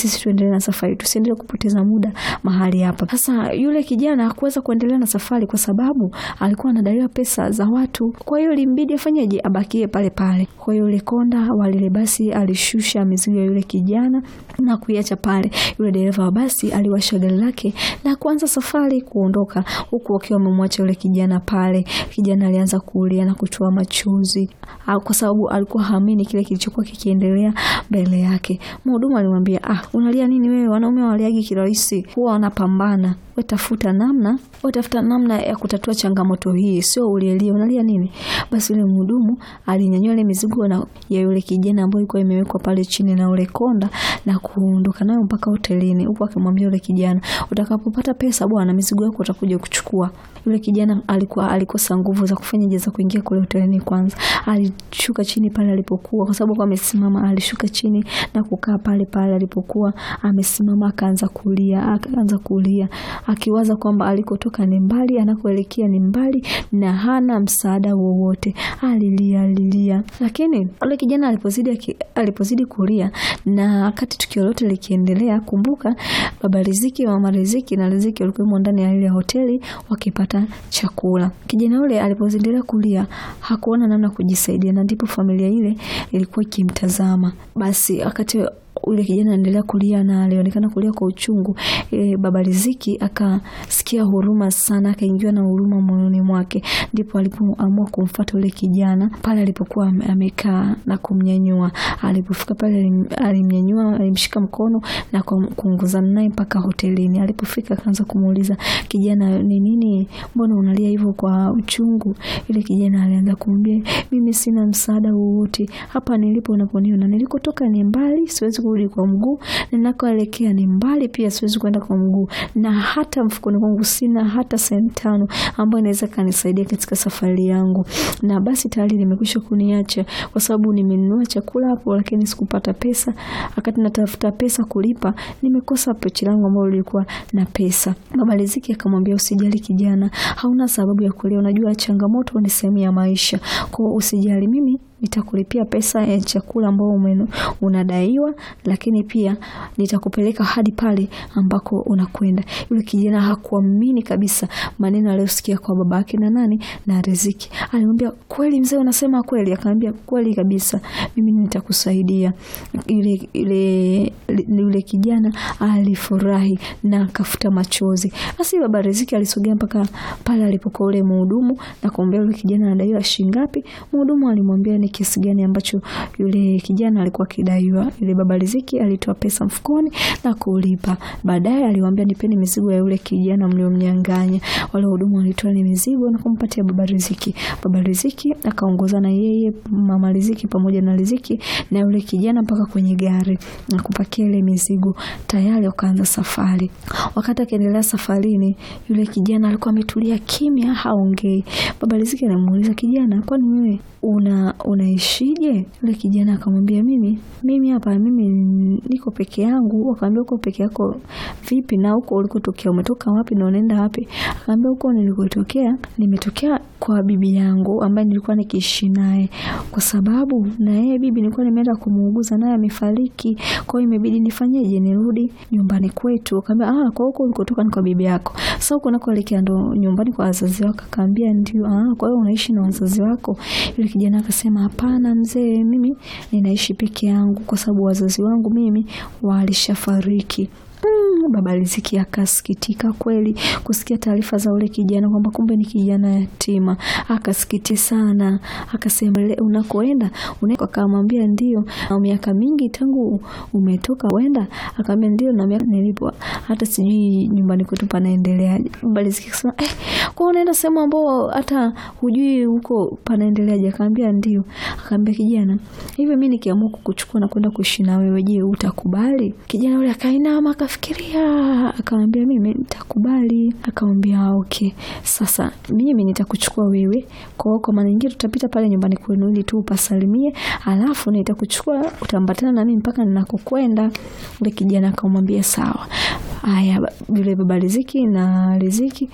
sisi tuendelee na safari, tusiendelee kupoteza muda mahali hapa. Sasa yule kijana hakuweza kuendelea na safari kwa sababu alikuwa anadaiwa pesa za watu, kwa hiyo limbidi afanyeje? Abakie pale pale. Kwa hiyo yule konda wa lile basi alishusha mizigo ya yule kijana na kuiacha pale. Yule dereva wa basi aliwasha gari lake na kuanza safari kuondoka, huku wakiwa wamemwacha yule kijana pale. Kijana alianza kulia na kutoa machozi kwa sababu alikuwa haamini kile kilichokuwa kikiendelea mbele yake. Mhudumu alimwambia, ah, unalia nini wewe? Wanaume waliagi kirahisi, huwa wanapambana. We tafuta namna, we tafuta namna ya kutatua changamoto hii, sio ulielie. Unalia nini? Basi yule mhudumu alinyanyua ile mizigo na ya yule kijana ambayo ilikuwa imewekwa pale chini na ule konda na kuondoka nayo mpaka hotelini, huku akimwambia yule kijana, utakapopata pesa bwana, mizigo yako utakuja kuchukua. Yule kijana alikuwa alikosa nguvu za kufanya jeza kuingia kule hotelini. Kwanza alishuka chini pale alipokuwa, kwa sababu amesimama, alishuka chini na kukaa pale pale alipokuwa amesimama, akaanza kulia, akaanza kulia akiwaza kwamba alikotoka ni mbali, anakoelekea ni mbali na hana msaada wowote. Alilia, alilia, lakini yule kijana alipozidi alipozidi kulia na wakati tukio lote likiendelea, kumbuka baba Riziki, mama Riziki na Riziki walikuwa ndani ya ile hoteli wakipata chakula. Kijana yule alipoendelea kulia hakuona namna kujisaidia, na ndipo familia ile ilikuwa ikimtazama. Basi wakati ule kijana anaendelea kulia na alionekana kulia kwa uchungu. E, baba Riziki akasikia huruma sana, akaingiwa na huruma moyoni mwake, ndipo alipoamua kumfuata ule kijana pale alipokuwa amekaa na kumnyanyua. Alipofika pale alimnyanyua, alimshika mkono na kuongozana naye mpaka hotelini. Alipofika akaanza kumuuliza kijana, ni nini, mbona unalia hivyo kwa uchungu? Ile kijana alianza kumwambia, mimi sina msaada wowote hapa nilipo, unaponiona nilikotoka ni mbali, siwezi kurudi kwa mguu, ninakoelekea ni mbali pia, siwezi kwenda kwa mguu, na hata mfukoni kwangu sina hata senti tano ambayo inaweza kanisaidia katika safari yangu, na basi tayari limekwisha kuniacha kwa sababu nimenunua chakula hapo, lakini sikupata pesa. Wakati natafuta pesa kulipa, nimekosa pochi langu ambalo lilikuwa na pesa. Baba Riziki akamwambia, usijali kijana, hauna sababu ya kulia, unajua changamoto ni sehemu ya maisha, kwa hiyo usijali, mimi nitakulipia pesa ya chakula ambao unadaiwa, lakini pia nitakupeleka hadi pale ambako unakwenda. Yule kijana hakuamini kabisa maneno aliyosikia kwa baba yake na nani na Riziki. Alimwambia, kweli mzee, unasema kweli? Akamwambia, kweli kabisa, mimi nitakusaidia. Yule yule yule kijana alifurahi na akafuta machozi. Basi baba Riziki alisogea mpaka pale alipokuwa ule mhudumu na kumwambia yule kijana anadaiwa shilingi ngapi. Mhudumu alimwambia ni kiasi gani ambacho yule kijana alikuwa akidaiwa. Yule baba Riziki alitoa pesa mfukoni na kulipa. Baadaye aliwaambia, nipeni mizigo ya yule kijana mliomnyang'anya. Wale wahudumu walitoa ile mizigo na kumpatia baba Riziki. Baba Riziki akaongoza na yeye, mama Riziki pamoja na Riziki na yule kijana mpaka kwenye gari na kupakia ile mizigo. Tayari wakaanza safari. Wakati akiendelea safarini, yule kijana alikuwa ametulia kimya, haongei. Baba Riziki anamuuliza kijana, kwani wewe una unaishije? Yule kijana akamwambia, mimi mimi hapa mimi niko peke yangu. Akamwambia, uko peke yako vipi? na huko ulikotokea umetoka wapi na unaenda wapi? Akamwambia, huko nilikotokea nimetokea kwa bibi yangu ambaye nilikuwa nikiishi naye, kwa sababu na yeye bibi nilikuwa nimeenda kumuuguza naye amefariki, kwa hiyo imebidi nifanyeje? Nirudi nyumbani kwetu. Akamwambia, ah, kwa huko ulikotoka ni kwa bibi yako, sasa huko unakoelekea ndo nyumbani kwa wazazi wako? Akamwambia ndio. Ah, kwa hiyo unaishi na wazazi wako? Yule kijana akasema, hapana mzee, mimi ninaishi peke yangu kwa sababu wazazi wangu mimi walishafariki. Mm, baba Riziki akasikitika kweli kusikia taarifa za ule kijana kwamba kumbe ni kijana yatima. Akasikiti sana, akasema unakoenda unako? Akamwambia ndio. Na miaka mingi tangu umetoka kwenda? Akamwambia ndio, na miaka nilipo hata sijui nyumbani kwetu panaendeleaje. Baba Riziki akasema eh, kwa unaenda sehemu ambao hata hujui huko panaendeleaje? Akamwambia ndio. Akamwambia kijana, hivi mimi nikiamua kukuchukua na kwenda kuishi na wewe, je, utakubali? Kijana yule akainama fikiria akamwambia, mimi nitakubali. Akamwambia okay, sasa mimi nitakuchukua wewe kwa kwa maana nyingine, tutapita pale nyumbani kwenu ili tu upasalimie, alafu nitakuchukua utaambatana na mimi mpaka ninakokwenda. Ule kijana akamwambia sawa. Haya, yule baba Riziki na Riziki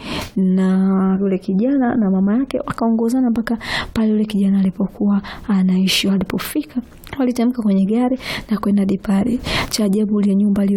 na yule kijana na mama yake wakaongozana mpaka pale yule kijana alipokuwa anaishi. Walipofika walitamka kwenye gari na kwenda dipari. Cha ajabu ile nyumba